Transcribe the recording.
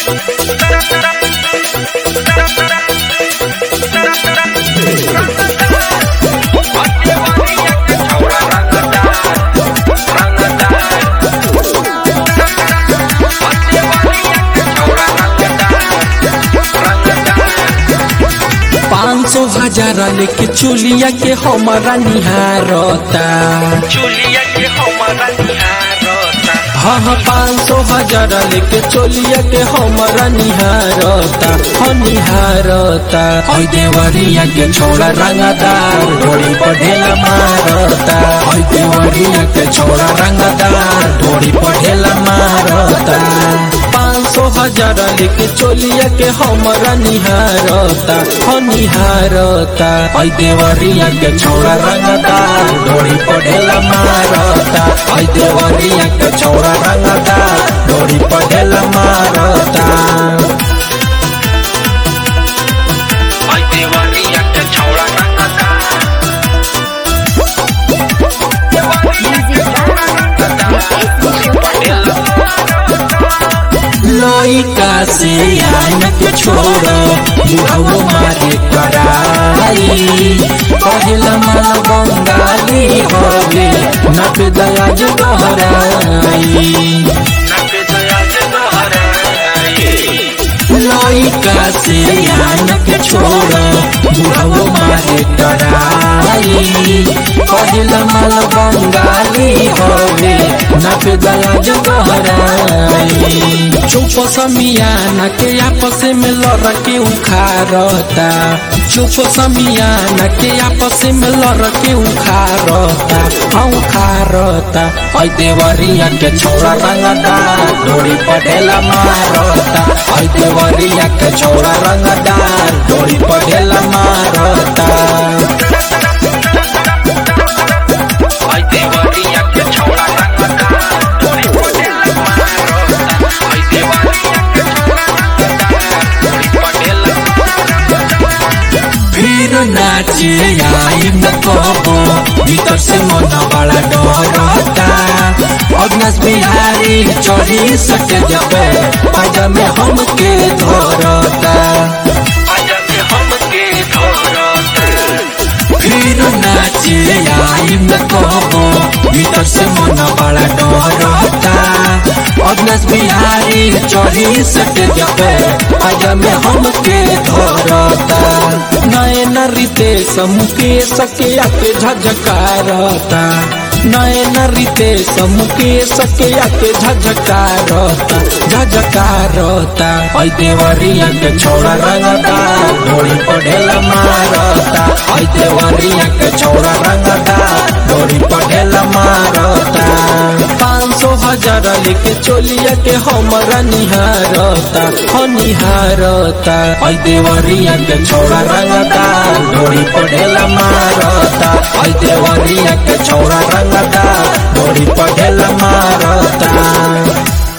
पाँच सौ हजार लेके चुलिया के हमारा निहारता चुलिया के हमारा निहारता हाँ हाँ पाँच सौ हजार लेके चोलिया के हमारा निहारता हाँ निहारता हई देवरिया के छोड़ा रंगदार ढोड़ी पढ़ेला मारता हई देवरिया के छोड़ा रंगदार ढोड़ी पढ़ेला मारता पाँच सौ हजार लेके चोलिया के हमारा निहारता हाँ निहारता हई देवरिया के छोड़ा रंगदार ढोड़ी पढ़ेला मारता हई देवरिया के छोड़ा रंगदार ढोड़ी पढ़ेला मारता आई देवरिया के छौड़ा रंगता लइका से आन के छोड़ बुढ़ाओ मारे कराई पहला माल बंगाली होगे नट दयाज दोहराई नके दया से दोहराई लइका से आन के छोड़ बुढ़ाओ मारे कराई पहला माल बंगाली होगे नट दयाज दोहराई चुप समियाना के आपस में लड़ के उखारता चुप समियाना के आपस में लड़ के उखारता हाँ उखारता ऐ देवरिया के छोड़ा रंगदा डोरी पटेला मारता ऐ देवरिया के छोड़ा रंगदा डोरी पटेला मारता आई देवरिया के छौड़ा रंगता तोरी पटेल मारता आई देवरिया के छौड़ा रंगता तोरी पटेल फिर नाचे आई न कबो भीतर से मन बड़ा डरता अग्नस बिहारी चढ़ी सट जबे पाजा में हमके धरता आजा के हमके धरता फिर नाचे आई न कबो भीतर से मन बड़ा डरता अग्नस बिहारी चढ़ी सट जबे पाजा में हमके धरता नयन रितेश मुकेश के आके झझकारता नयन रितेश मुकेश के आके झझकारता झझकारता ऐ देवरिया के छोड़ा रंगता डोरी पढ़ेला मारता ऐ देवरिया के छोड़ा रंगता डोरी पढ़ेला मारता पाँच सौ हजार लेके चोलिया के हमारा निहारता हाँ निहारता ऐ देवरिया के छोड़ा रंगता डोरी पढ़ेला मारता ऐ देवरिया के छोड़ा रंगता डोरी पढ़ेला मारता